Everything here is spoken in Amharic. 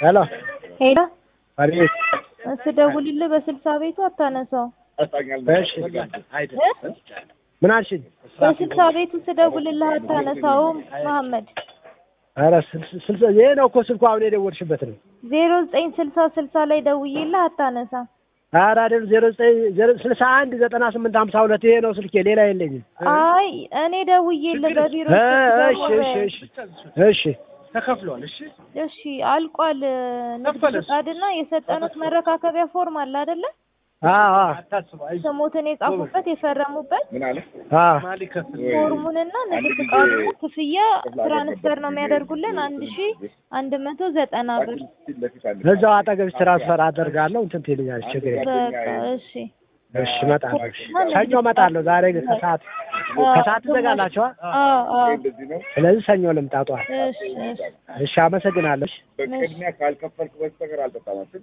ሄሎ ሄሎ አቤት። ስደውልልህ በስልሳ ቤቱ አታነሳው። እሺ ምን አልሽኝ? በስልሳ ቤቱ ስደውልልህ አታነሳውም መሐመድ። ኧረ ስልስ- ስልስ ይሄ ነው እኮ ስልኩ አሁን የደወልሽበት ነው። ዜሮ ዘጠኝ ስልሳ ስልሳ ላይ ደውዬልህ አታነሳም። ኧረ አይደል ዜሮ ዘጠኝ ዜሮ ስልሳ አንድ ዘጠና ስምንት ሀምሳ ሁለት ይሄ ነው ስልኬ፣ ሌላ የለኝም። አይ እኔ ደውዬልህ በቢሮ እ ስልክ እሺ ደግሞ እሺ እሺ እሺ ተከፍሏል። እሺ እሺ አልቋል። ንግድ ከፈለስ? ፈቃድና የሰጠኑት መረካከቢያ ፎርም አለ አይደለ? አዎ አዎ አታስቡ። አይዞህ ስሞትን የጻፉበት የፈረሙበት አዎ ማን ሊከፍል ፎርሙንና ንግድ ፈቃዱን ክፍያ ትራንስፈር ነው የሚያደርጉልን አንድ ሺ አንድ መቶ ዘጠና ብር። እዛው አጠገብሽ ትራንስፈር አደርጋለሁ እንትን ትይልኛለሽ፣ ችግር የለም። በቃ እሺ እሺ እመጣለሁ። እሺ ሰኞ እመጣለሁ። ዛሬ ግን ከሰዓት ከሰዓት ትዘጋላችኋ? አዎ አዎ ስለዚህ ሰኞ ልምጣ ጠዋት። እሺ እሺ እሺ አመሰግናለሁ። እሺ። በቅድሚያ ካልከፈልክ በስተቀር አልጠጣም።